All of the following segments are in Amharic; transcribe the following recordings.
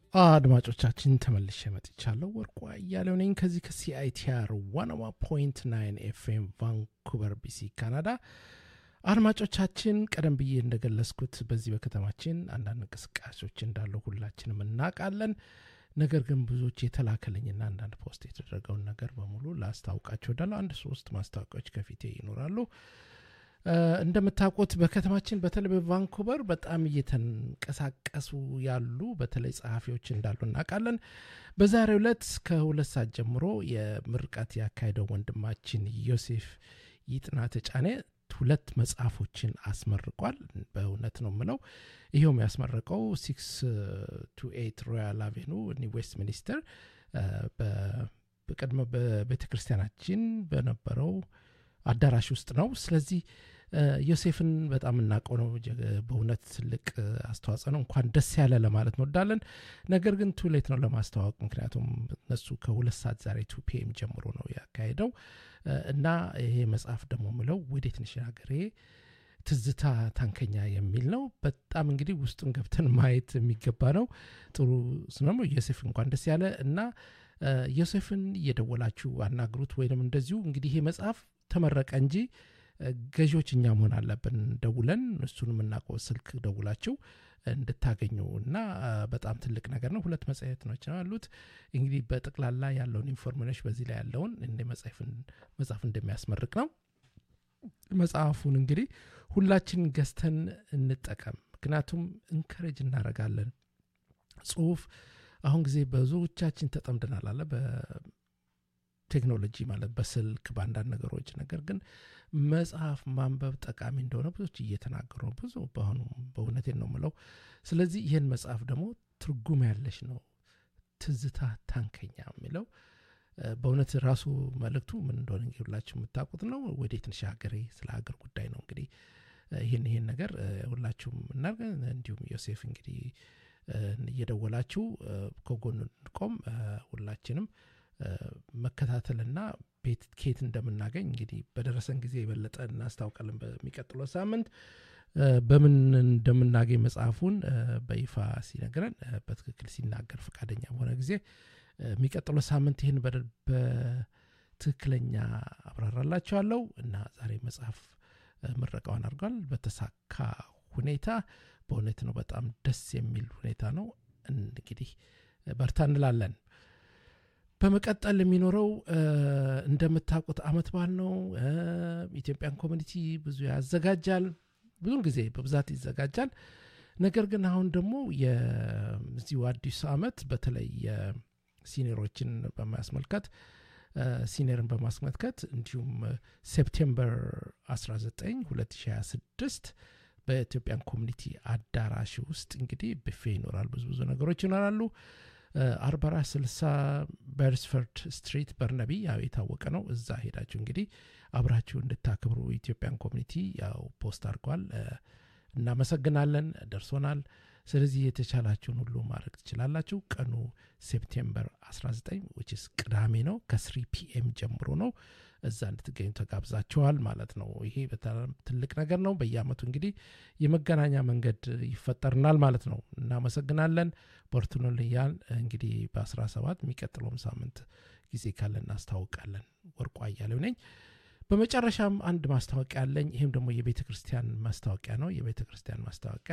አድማጮቻችን ተመልሼ መጥቻለሁ። ወርቁ እያለው ነኝ ከዚህ ከሲአይቲአር ዋናዋ ፖይንት ናይን ኤፍኤም ቫንኩቨር ቢሲ ካናዳ። አድማጮቻችን ቀደም ብዬ እንደገለጽኩት በዚህ በከተማችን አንዳንድ እንቅስቃሴዎች እንዳሉ ሁላችንም እናውቃለን። ነገር ግን ብዙዎች የተላከልኝና አንዳንድ ፖስት የተደረገውን ነገር በሙሉ ላስታውቃቸው ወዳለሁ። አንድ ሶስት ማስታወቂያዎች ከፊቴ ይኖራሉ። እንደምታውቁት በከተማችን በተለይ በቫንኩቨር በጣም እየተንቀሳቀሱ ያሉ በተለይ ጸሐፊዎች እንዳሉ እናውቃለን። በዛሬው ዕለት ከሁለት ሰዓት ጀምሮ የምርቃት ያካሄደው ወንድማችን ዮሴፍ ይጥና ተጫኔ ሁለት መጽሐፎችን አስመርቋል። በእውነት ነው የምለው። ይኸውም ያስመረቀው ሲክስ ቱ ኤይት ሮያል አቬኑ ዌስት ሚኒስተር በቅድመ በቤተ ክርስቲያናችን በነበረው አዳራሽ ውስጥ ነው። ስለዚህ ዮሴፍን በጣም እናውቀው ነው። በእውነት ትልቅ አስተዋጽኦ ነው። እንኳን ደስ ያለ ለማለት እንወዳለን። ነገር ግን ቱሌት ነው ለማስተዋወቅ፣ ምክንያቱም እነሱ ከሁለት ሰዓት ዛሬ ቱ ፒኤም ጀምሮ ነው ያካሄደው እና ይሄ መጽሐፍ ደግሞ ምለው ወዴት ነሽ ሀገሬ ትዝታ ታንከኛ የሚል ነው። በጣም እንግዲህ ውስጡን ገብተን ማየት የሚገባ ነው። ጥሩ ስነሞ ዮሴፍ እንኳን ደስ ያለ እና ዮሴፍን እየደወላችሁ አናግሩት። ወይም እንደዚሁ እንግዲህ ይሄ መጽሐፍ ተመረቀ እንጂ ገዢዎች እኛ መሆን አለብን። ደውለን እሱን የምናውቀው ስልክ ደውላችሁ እንድታገኙ እና በጣም ትልቅ ነገር ነው። ሁለት መጽሔቶች ነው ያሉት። እንግዲህ በጠቅላላ ያለውን ኢንፎርሜሽን በዚህ ላይ ያለውን እንደ መጽሐፍ እንደሚያስመርቅ ነው። መጽሐፉን እንግዲህ ሁላችን ገዝተን እንጠቀም። ምክንያቱም እንከረጅ እናደርጋለን። ጽሁፍ አሁን ጊዜ ብዙዎቻችን ተጠምደናል አለ ቴክኖሎጂ ማለት በስልክ በአንዳንድ ነገሮች። ነገር ግን መጽሐፍ ማንበብ ጠቃሚ እንደሆነ ብዙዎች እየተናገሩ ነው። ብዙ በአሁኑ በእውነቴን ነው የምለው። ስለዚህ ይህን መጽሐፍ ደግሞ ትርጉም ያለሽ ነው። ትዝታ ታንከኛ የሚለው በእውነት ራሱ መልእክቱ ምን እንደሆነ እንግዲህ ሁላችሁ የምታውቁት ነው። ወዴት ነሽ ሀገሬ፣ ስለ ሀገር ጉዳይ ነው። እንግዲህ ይህን ይህን ነገር ሁላችሁም እናርገ እንዲሁም ዮሴፍ እንግዲህ እየደወላችሁ ከጎኑ እንቆም ሁላችንም መከታተልና ቤት ኬት እንደምናገኝ እንግዲህ በደረሰን ጊዜ የበለጠ እናስታውቃለን። በሚቀጥለው ሳምንት በምን እንደምናገኝ መጽሐፉን በይፋ ሲነግረን በትክክል ሲናገር ፈቃደኛ በሆነ ጊዜ የሚቀጥለው ሳምንት ይህን በትክክለኛ አብራራላቸዋለሁ እና ዛሬ መጽሐፍ ምረቃውን አድርጓል በተሳካ ሁኔታ። በእውነት ነው በጣም ደስ የሚል ሁኔታ ነው። እንግዲህ በርታ እንላለን። በመቀጠል የሚኖረው እንደምታውቁት አመት በዓል ነው። ኢትዮጵያን ኮሚኒቲ ብዙ ያዘጋጃል። ብዙውን ጊዜ በብዛት ይዘጋጃል። ነገር ግን አሁን ደግሞ የዚሁ አዲሱ አመት በተለይ የሲኒሮችን በማስመልከት ሲኒየርን በማስመልከት እንዲሁም ሴፕቴምበር 19 2026 በኢትዮጵያን ኮሚኒቲ አዳራሽ ውስጥ እንግዲህ ብፌ ይኖራል። ብዙ ብዙ ነገሮች ይኖራሉ። አርባ አራት ስልሳ በርስፈርድ ስትሪት በርነቢ ያው የታወቀ ነው። እዛ ሄዳችሁ እንግዲህ አብራችሁ እንድታክብሩ ኢትዮጵያን ኮሚኒቲ ያው ፖስት አድርጓል። እናመሰግናለን፣ ደርሶናል። ስለዚህ የተቻላችሁን ሁሉ ማድረግ ትችላላችሁ። ቀኑ ሴፕቴምበር 19 ዊችስ ቅዳሜ ነው። ከስሪ ፒኤም ጀምሮ ነው። እዛ እንድትገኙ ተጋብዛችኋል ማለት ነው። ይሄ በጣም ትልቅ ነገር ነው። በየአመቱ እንግዲህ የመገናኛ መንገድ ይፈጠርናል ማለት ነው። እናመሰግናለን። በርቱንልያን እንግዲህ በ17 የሚቀጥለውም ሳምንት ጊዜ ካለ እናስታውቃለን። ወርቁ አያሌው ነኝ። በመጨረሻም አንድ ማስታወቂያ አለኝ። ይህም ደግሞ የቤተ ክርስቲያን ማስታወቂያ ነው። የቤተ ክርስቲያን ማስታወቂያ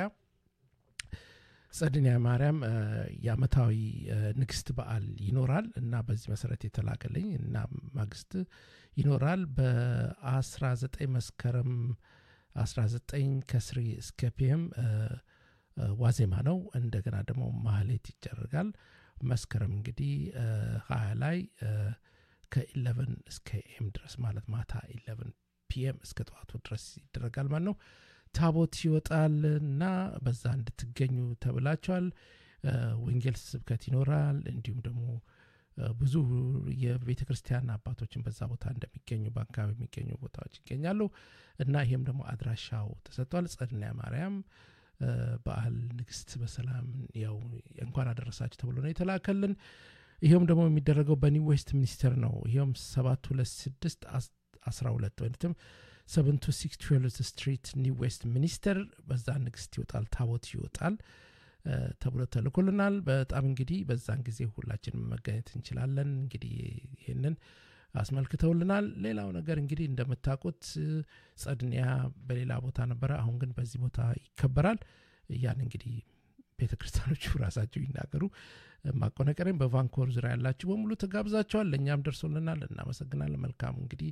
ጸድንያ ማርያም የአመታዊ ንግስት በዓል ይኖራል እና በዚህ መሰረት የተላከልኝ እና ማግስት ይኖራል በ19 መስከረም 19 ከስሪ እስከ ፒኤም ዋዜማ ነው። እንደገና ደግሞ ማህሌት ይደረጋል። መስከረም እንግዲህ ሀያ ላይ ከኢለቨን እስከ ኤም ድረስ ማለት ማታ ኢለቨን ፒኤም እስከ ጠዋቱ ድረስ ይደረጋል ማለት ነው። ታቦት ይወጣል እና በዛ እንድትገኙ ተብላችኋል። ወንጌል ስብከት ይኖራል። እንዲሁም ደግሞ ብዙ የቤተ ክርስቲያን አባቶችን በዛ ቦታ እንደሚገኙ በአካባቢ የሚገኙ ቦታዎች ይገኛሉ እና ይሄም ደግሞ አድራሻው ተሰጥቷል። ጸድንያ ማርያም በዓል ንግስት በሰላም ያው እንኳን አደረሳችሁ ተብሎ ነው የተላከልን። ይሄውም ደግሞ የሚደረገው በኒው ዌስት ሚኒስተር ነው። ይሄውም ሰባት ሁለት ስድስት አስራ ሁለት ወይም ሰቨን ቱ ሲክስ ትዌልቭ ስትሪት ኒው ዌስት ሚኒስተር በዛ ንግስት ይወጣል፣ ታቦት ይወጣል። ተብሎ ተልኮልናል። በጣም እንግዲህ በዛን ጊዜ ሁላችንም መገኘት እንችላለን። እንግዲህ ይህንን አስመልክተውልናል። ሌላው ነገር እንግዲህ እንደምታውቁት ጸድኒያ በሌላ ቦታ ነበረ፣ አሁን ግን በዚህ ቦታ ይከበራል። ያን እንግዲህ ቤተ ክርስቲያኖቹ ራሳቸው ይናገሩ። ማቆነቀሬም በቫንኮር ዙሪያ ያላችሁ በሙሉ ተጋብዛቸዋል። ለእኛም ደርሶልናል። እናመሰግናለን። መልካም እንግዲህ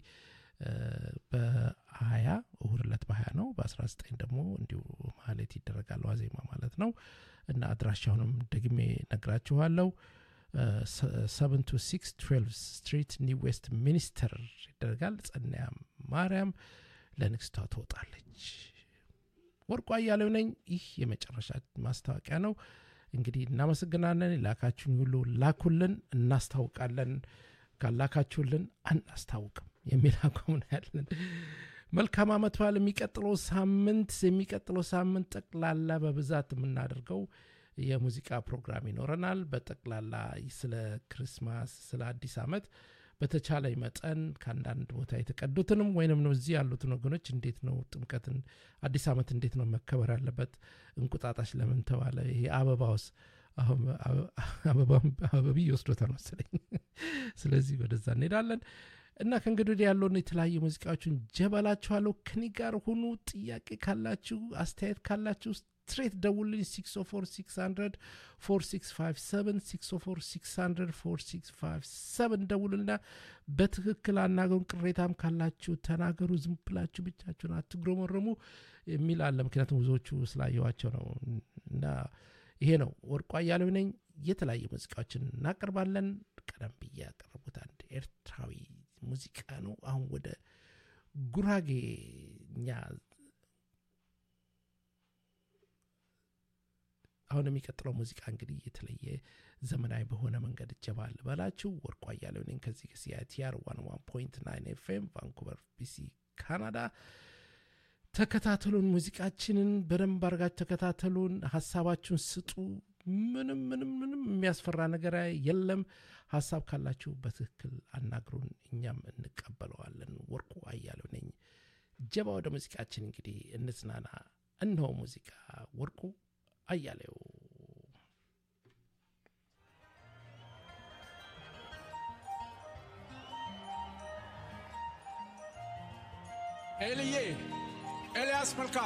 በሀያ እሁድ ዕለት በሀያ ነው። በአስራ ዘጠኝ ደግሞ እንዲሁ ማህሌት ይደረጋል ዋዜማ ማለት ነው እና አድራሻውንም ደግሜ ነግራችኋለሁ። ሰቨን ቱ ሲክስ ትዌልቭ ስትሪት ኒው ዌስት ሚኒስተር ይደረጋል። ጸናያ ማርያም ለንግስቷ ትወጣለች። ወርቁ አያሌው ነኝ። ይህ የመጨረሻ ማስታወቂያ ነው። እንግዲህ እናመሰግናለን። ላካችሁን ሁሉ ላኩልን፣ እናስታውቃለን። ካላካችሁልን አናስታውቅም የሚል አቋም ነው ያለን። መልካም አመት በዓል። የሚቀጥለው ሳምንት የሚቀጥለው ሳምንት ጠቅላላ በብዛት የምናደርገው የሙዚቃ ፕሮግራም ይኖረናል። በጠቅላላ ስለ ክርስማስ፣ ስለ አዲስ አመት በተቻለ መጠን ከአንዳንድ ቦታ የተቀዱትንም ወይንም ነው እዚህ ያሉትን ወገኖች እንዴት ነው ጥምቀትን አዲስ አመት እንዴት ነው መከበር ያለበት? እንቁጣጣሽ ለምን ተባለ? ይሄ አበባውስ አበቢ ይወስዶታል መሰለኝ። ስለዚህ ወደዛ እንሄዳለን እና ከእንግዲህ ወዲህ ያለውን የተለያዩ ሙዚቃዎችን ጀበላችኋለሁ። ከኔ ጋር ሁኑ። ጥያቄ ካላችሁ አስተያየት ካላችሁ ስትሬት ደውልኝ 604 4657 604 4657 ደውልና በትክክል አናገሩን። ቅሬታም ካላችሁ ተናገሩ። ዝም ብላችሁ ብቻችሁን አትግረመረሙ የሚል አለ። ምክንያቱም ብዙዎቹ ስላየዋቸው ነው እና ይሄ ነው። ወርቁ አያሌው ነኝ። የተለያዩ ሙዚቃዎችን እናቀርባለን። ቀደም ብዬ ያቀረቡት አንድ ኤርትራዊ ሙዚቃ ነው። አሁን ወደ ጉራጌኛ አሁን የሚቀጥለው ሙዚቃ እንግዲህ የተለየ ዘመናዊ በሆነ መንገድ እጀባ ልበላችሁ። ወርቁ አያሌው ነኝ ከዚህ ከሲአይቲአር ዋን ዋን ፖይንት ናይን ኤፍኤም ቫንኩቨር ቢሲ ካናዳ። ተከታተሉን፣ ሙዚቃችንን በደንብ አድርጋችሁ ተከታተሉን፣ ሀሳባችሁን ስጡ። ምንም ምንም ምንም የሚያስፈራ ነገር የለም። ሀሳብ ካላችሁ በትክክል አናግሩን፣ እኛም እንቀበለዋለን። ወርቁ አያሌው ነኝ። ጀባ ወደ ሙዚቃችን እንግዲህ እንዝናና። እነሆ ሙዚቃ ወርቁ አያሌው ኤልዬ ኤልያስ መልካ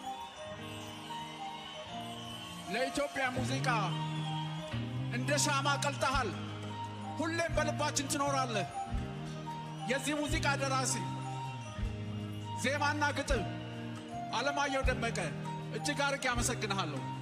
ለኢትዮጵያ ሙዚቃ እንደ ሻማ ቀልጠሃል። ሁሌም በልባችን ትኖራለህ። የዚህ ሙዚቃ ደራሲ ዜማና ግጥም አለማየሁ ደመቀ እጅግ አርጌ አመሰግንሃለሁ።